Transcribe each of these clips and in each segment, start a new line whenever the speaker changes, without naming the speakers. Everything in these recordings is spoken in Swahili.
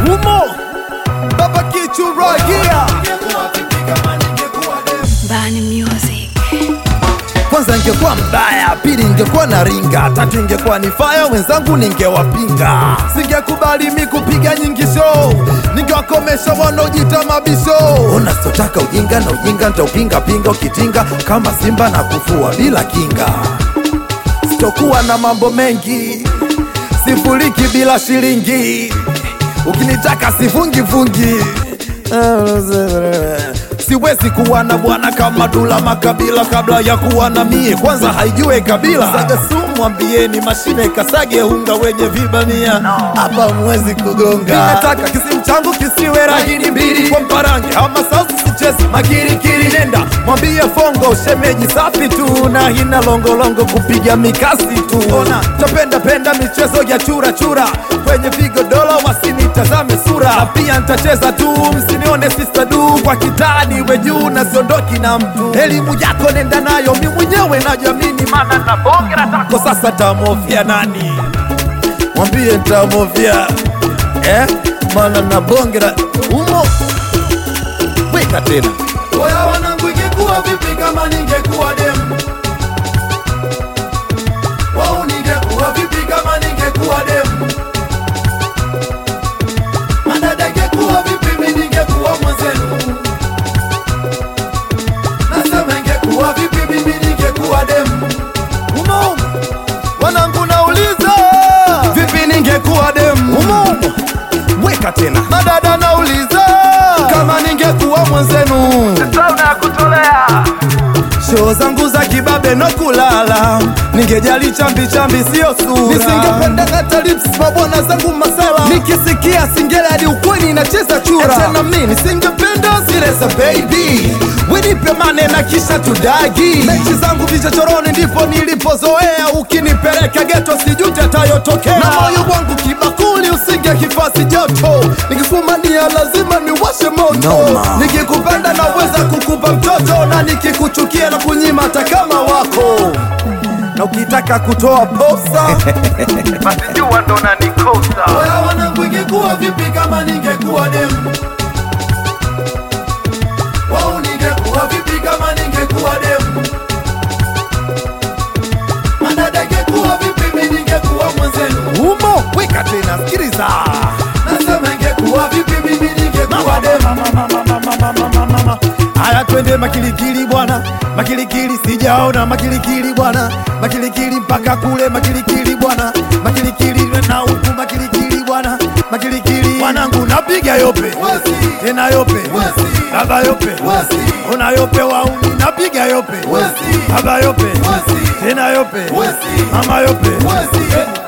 Umo Baba Kichuragia
Bani Music.
kwanza ingekuwa mbaya, pili ingekuwa na ringa, tatu ingekuwa ni faya, wenzangu ningewapinga. Singekubali mi kupiga nyingi show, ningewakomesha wanaojita mabisho. Unasotaka ujinga na ujinga nitaupinga pinga, ukitinga kama simba na kufua bila kinga. Sitokuwa na mambo mengi, sifuriki bila shilingi, ukinitaka sifungi fungi siwezi kuwa na bwana kama Dula Makabila kabla ya kuwa na mie, kwanza haijue kabila. Saga sumu mwambieni mashine kasage unga wenye vibania hapa mwezi kugonga. Ninataka kisimu changu kisiwe rahini mbili kwa mparange ama sauti sichezi makirikiri. Nenda mwambie Fongo shemeji safi tu na hina longolongo kupiga mikasi tu. Ona tapenda penda michezo ya chura chura kwenye vigodoro wasinitazame sura, na pia nitacheza tu, msinione sister du kwa kitani we juu na siondoki na mtu. Elimu yako nenda nayo, mi mwenyewe najamini, maana na bonge la tako. Sasa tamofia nani? Mwambie tamofia eh, maana na bonge la umo. Weka tena
Oya wanangu, ingekuwa vipi kama ningekuwa demu? Wau, ningekuwa vipi kama ningekuwa demu? Madada, ingekuwa vipi mi ningekuwa mwenzenu? Nasema ingekuwa vipi mimi ningekuwa demu?
umo, wanangu nauliza vipi ningekuwa demu umo. Weka tena madada nauliza kama ningekuwa mwenzenu Show zangu za kibabe no kulala, ningejali chambi chambi sio sura. Nisingependa hata lips mabwana zangu masala, nikisikia singeli hadi ukweli inacheza chura. Tena mimi nisingependa zile za baby, winipe mane na kisha tudagi. Mechi zangu vichochoroni ndipo nilipozoea, ukinipeleka geto sijute tayotokea. Na moyo wangu kibakuli usinge kifasi joto, nikifumania lazima niwashe moto. Nikikupenda naweza kukupa mtoto, na nikikuchukia na kunyima hata kama wako na ukitaka kutoa posa
Oya wanangu, ingekuwa vipi kama ningekuwa demu? Wau, ningekuwa vipi kama ningekuwa demu? Madada, ingekuwa vipi mi ningekuwa mwenzenu?
umo. Weka tena, sikiliza
Nasema ingekuwa vipi mimi ningekuwa demu?
Haya, twende makilikili bwana, makilikili sijaona makilikili bwana, makilikili mpaka kule makilikili bwana, makilikili na huku makilikili bwana, makilikili wanangu, napiga yope
Wesi,
tena yope
Wesi.
baba yope
Wesi.
una yope wauni, napiga yope
Wesi.
baba yope
Wesi.
tena yope
Wesi.
mama yope
Wesi.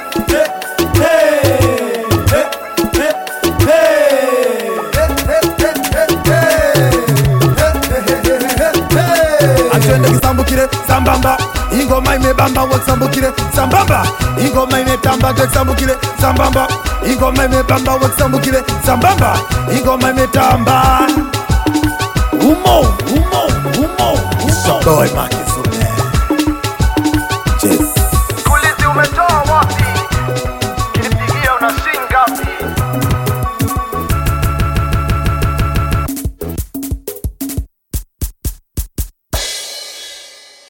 atwende kisambukire sambamba ingoma imebamba wakisambukire sambamba ingoma imetamba wakisambukire sambamba ingoma imebamba wakisambukire sambamba ingoma imetamba umo umo umo umo boy Marcus